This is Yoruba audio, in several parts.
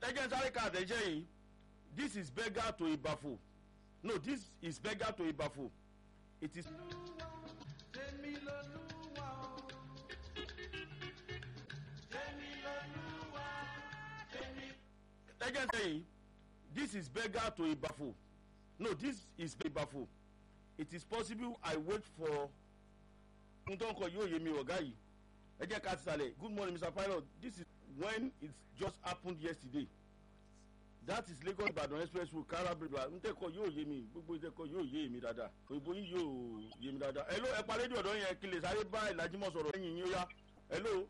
ẹ jẹ́ sáré ká àtẹ̀jẹ́ yìí this is beggar to ibafo no this is beggar to ibafo it is. tèmi lolúwa o tèmi lolúwa tèmi. ẹ jẹ́ sáré yìí this is beggar to ibafo no this is ibafo it is possible i wait for ohun tó ń kọ yóò yé mi ọ̀gá yìí ẹ jẹ́ ká ti sàlẹ̀ good morning mr pilot this is when it just happened yesterday that is lagos ibadan express road karabridge n tẹ́kọ̀ yóò yé mi gbogbo ìtẹ́kọ̀ yóò yé mi dáadáa òyìnbó yín yóò yé mi dáadáa ẹ ló ẹ pa rédíò ọ̀dọ́ yẹn kí lè sáré bá ìlàjímọ̀ sọ̀rọ̀ ẹ̀yìn yín ó yá ẹ ló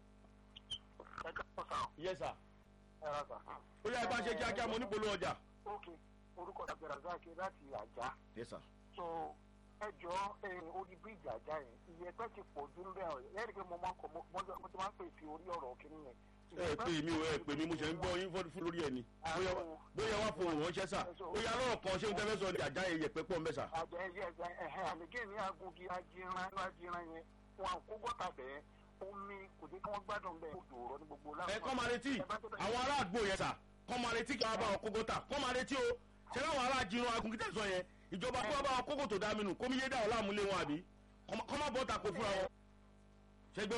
ẹ káàbọ̀ sá yẹ sà ẹ rà sá. ó yá ẹ bá ṣe kíákíá mo nípolówó ọjà. ok orúkọ abdulrasaq láti àjà yẹ sà so ẹ jọ orí bíríìjì àjà yẹn ìyẹ̀pẹ̀ ti pọ̀ jù ńbẹ̀ ọ̀ ẹ̀ ẹ́ rí i pé mo máa ń kọ mo mo ti máa ń pè sí orí ọ̀rọ̀ kìíní yẹn. ẹ pè mí o ẹ pè mí mo ṣe ń gbọ́ yín fún lórí ẹ̀ ni bóyá bóyá wá fún òun ránṣẹ́ sà ó yá lọ́rọ̀ kan ṣé ń tẹ́fẹ́ sọ ní àjà yẹn yẹpẹ́ pọ̀ mẹ́sà. àjà ẹ̀yẹ ẹ̀jẹ̀ ẹ̀hẹ́ àlejò ní agungi ajiran ajiran yẹn wọn à ń kó gọ́tà bẹ́ẹ̀ omi kò jẹ́ kí wọ́n gbádùn bẹ́ẹ̀ odò ọ̀rọ̀ ní gbogbo láwọn. ẹ kọ́ máa retí àwọn ará àgbo yẹn sà kọ́ máa retí kí wọ́n bá wọn kókó tà kọ́ máa retí o ṣé láwọn ará jìnnà agunkítẹ̀ sọ yẹn ìjọba kó bá wọn kókó tó dá mi nù kó mi yé dá ọ̀ láàmúlé wọn àbí kọ́ má bọ́ ta kó fúnra wọn. ṣé gbọ́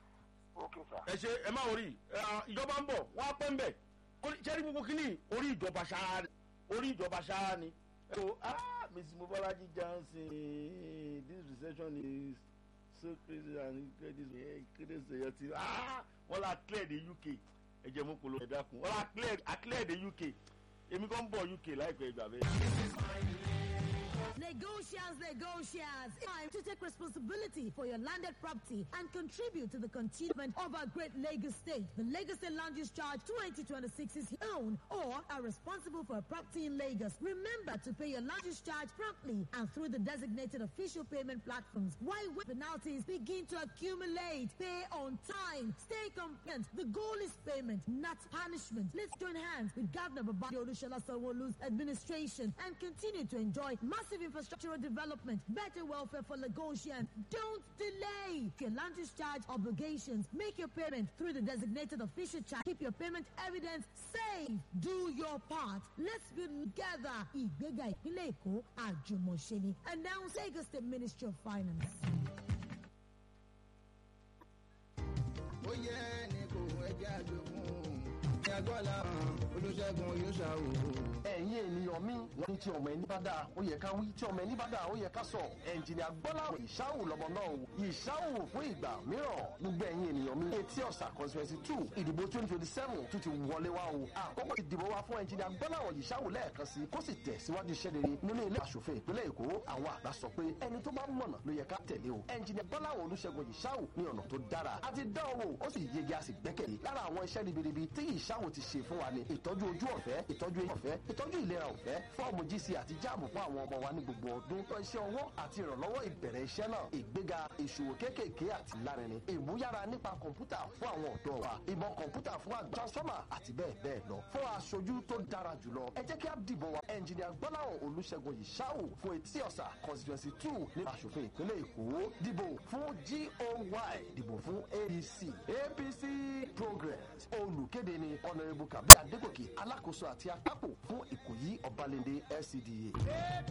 ok sá. ẹ ṣe ẹ má orí ìjọba ń bọ̀ wọ́n á pẹ́ ń bẹ̀ ṣẹ́rí gbogbo kínní orí ìjọba ṣáá ni orí ìjọba ṣáá ni. so ah mrs mobolaji johnson this recession is so crazy and crazy crazy ṣèyàn ti ah wọ́n la clear the uk ẹ jẹ́ mú kolo ẹ̀dá kun wọ́n la clear a clear the uk èmi kàn ń bọ̀ uk láìpẹ́ ìgbà bẹ́ẹ̀. Negotiants, negotiants, time to take responsibility for your landed property and contribute to the continuement of our great Lagos state. The Lagos State Land Use Charge 2026 is own or are responsible for a property in Lagos. Remember to pay your land use charge promptly and through the designated official payment platforms. While penalties begin to accumulate, pay on time, stay compliant. The goal is payment, not punishment. Let's join hands with Governor Babadi Olusola Sanwo-Olu's administration and continue to enjoy massive infrastructural development, better welfare for Lagosians. Don't delay your land use charge obligations. Make your payment through the designated official charge. Keep your payment evidence safe. Do your part. Let's be together. Ìgbéga ìpínlẹ̀ Èkó àjùmọ̀ṣe ni. Announce Lagos State Ministry of Finance. ó yẹ ẹnì kò ẹjẹ àjogún ní agbọ́lá olùṣègùn yóò ṣàwò. ẹ̀yin ènìyàn mi wọ́n ní tí ọmọ ẹni bá dáa ó yẹ ká wí tí ọmọ ẹni bá dáa ó yẹ ká sọ ẹnjìnìà gbọ́lá ìṣáwò lọ́mọ náà o ìṣáwò fún ìgbà mìíràn gbogbo ẹ̀yin ènìyàn mi etí ọ̀sà constituency two ìdìbò twenty twenty seven tún ti wọlé wá o àkókò ìdìbò wa fún ẹnjìnìà gbọ́lá ìṣáwò lẹ́ẹ̀kan sí kó sì tẹ̀ síwájú iṣẹ́ rere nínú ilé aṣòfin ìpínlẹ̀ èkó àwọn àgbà sọ pé ẹni tó bá mọ̀nà ló yẹ ká tẹ̀lé o ẹnjìnìà gbọ́lá olùṣègùn ìṣáwò ní ọ̀nà tó dára àti dán owó ó sì yege a sì gbẹ́kẹ̀lé lára àwọn iṣẹ́ ribiribi tí ìṣáwò ti ṣe fún wa ni ìtọ́jú ojú ọ̀fẹ́ ìtọ́jú eyín ọ̀fẹ́ ìtọ́jú ìlera ọ̀fẹ́ fọ́ọ̀mù gc àti jáàmù fún àwọn ọmọ wa ní gbogbo ọdún tó iṣẹ́ ọwọ́ àti ìrànlọ́wọ́ ìbẹ̀rẹ̀ iṣẹ́ náà ìgbéga ìṣòwò kéékèèké àti lárinrin ìmúyára nípa kọ̀ǹpútà fún àwọn ọ̀dọ́ wa ìmọ̀ kọ̀ǹpútà fún àgbà transformer àti bẹ́ẹ̀ bẹ́ẹ̀ lọ fún aṣojú tó dára jùlọ ẹ jẹ́ kí á dìbò wa ẹnjìnìà gbọ́láhàn olùṣègùn ìṣáwò fún etí ọ̀sà constituency two ní aṣòfin ìpínlẹ̀ èkó dìbò fún goy dìbò fún adc apc progress olùkéde ni honourable kabi adégòkè alákòóso àti akápò fún ìkòyí ọbalẹ̀ndé lcda.